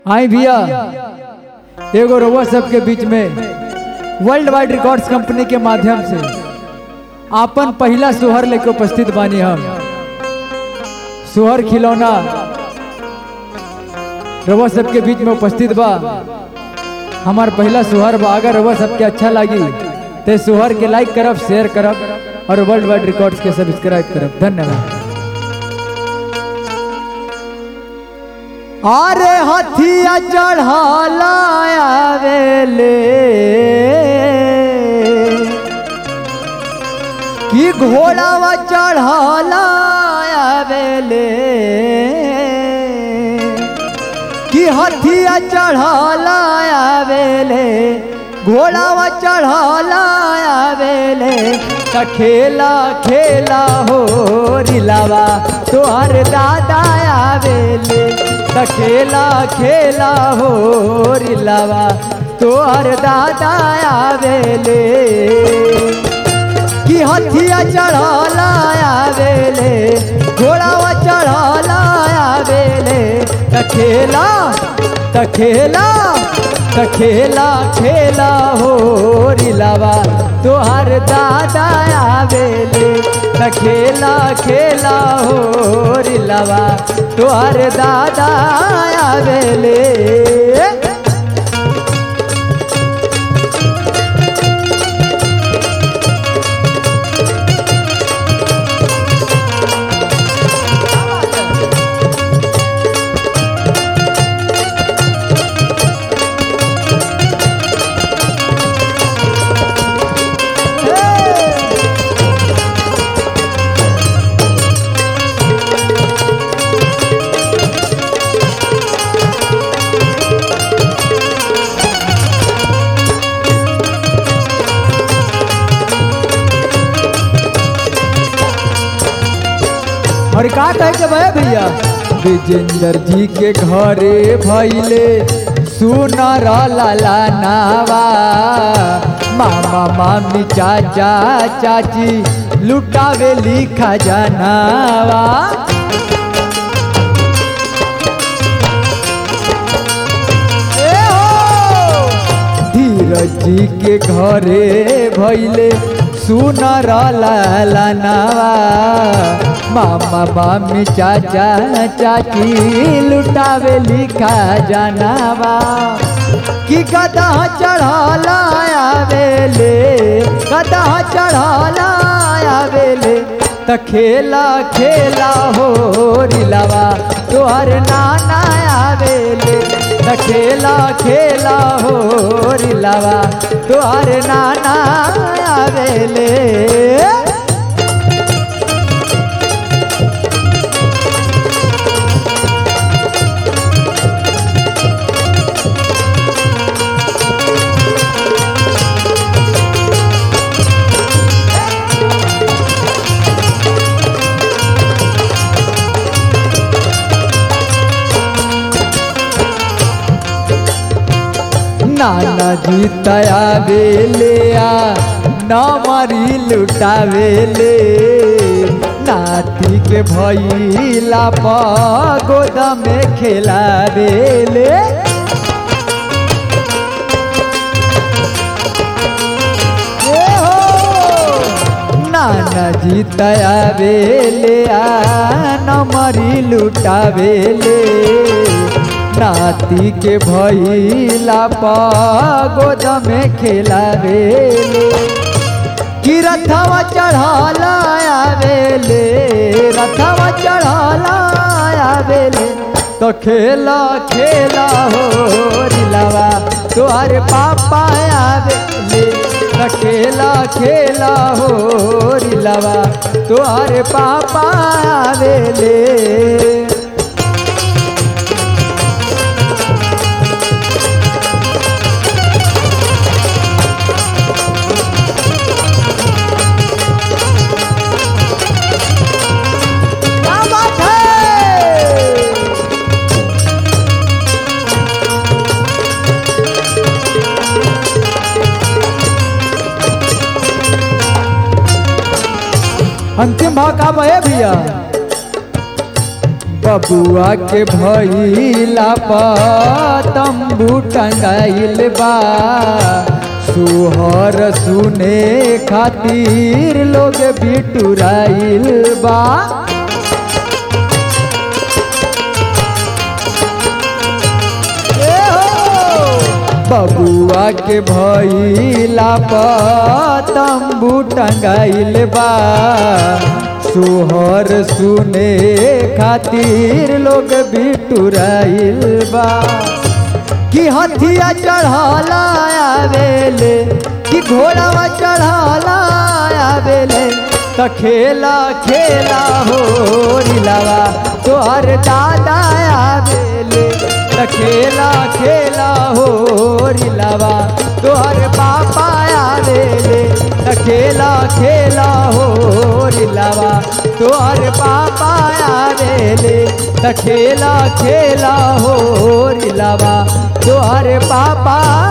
आई भैया एगो रउआ सबके बीच में वर्ल्ड वाइड रिकॉर्ड्स कंपनी के माध्यम से आपन पहला सुहर लेके उपस्थित बानी हम सुहर खिलौना रउआ सबके बीच में उपस्थित बा हमार पहला सुहर बा अगर रउआ सबके अच्छा लगी तो सुहर के लाइक करब शेयर करब और वर्ल्ड वाइड रिकॉर्ड्स के सब्सक्राइब करब धन्यवाद अरे हथिया चढ़ला आवेले कि घोड़ावा चढ़ला आवेले कि हथिया चढ़ला आवेले घोड़ावा चढ़ला आवेले त खेला खेला हो रिलावा तोहर दादा आवेले त खेला खेला हो रिलावा तोहर दादा आवेले कि हथिया चढ़ला आवेले घोड़ावा चढ़ला आवेले त खेला त खेला त खेला खेला हो रिलावा तोहर दादा आवेले त खेला खेला हो रिलावा तोहर दादा आवेले और का कहे के भय भैया विजेंद्र जी के घरे भैले सुनर लाला नावा मामा मामी चाचा चाची लुटावे लिखा जनावा ए हो! धीरज जी के घरे भैले सुनर लाला नावा मामा मामी चाचा चाची लुटावे लिखा जनावा कि गदा चढ़ला आवेले गदा चढ़ला आवेले त खेला खेला हो रिलावा तोहर नाना आवेले त खेला खेला हो रिलावा तोहर नाना आवेले नाना जी तया बेले आ नमरी लुटावेले नाती के भैला पगोद में खेलावेले ए हो! नाना जी तया बेले आ नमरी लुटावेले नाती के भैला पगोद में खेलावेले कि रथवा चढ़ला आवेले रथवा चढ़ला आवेले तो खेला खेला हो रिलावा तोहर पापा आवेले तो खेला खेला हो रिलावा तोहर पापा आवेले क्या बात है अंतिम भाग का है भैया बबुआ के भैला तंबू टंगाइल बा सुहर सुने खातिर लोग बिटुराइल बा ए हो! बबुआ के भैला तंबू टंगाइल बा सोहर सुने खातिर लोग बिटुराइल बा कि हथिया चढ़ाला आवेले कि घोड़ावा चढ़ाला आवेले त खेला खेला हो रिलावा तोहर दादा आवेले त खेला खेला हो रिलावा तोहर पापा आवेले त खेला खेला हो रिलावा तोहर पापा आवेले त खेला खेला हो रिलावा तोहर पापा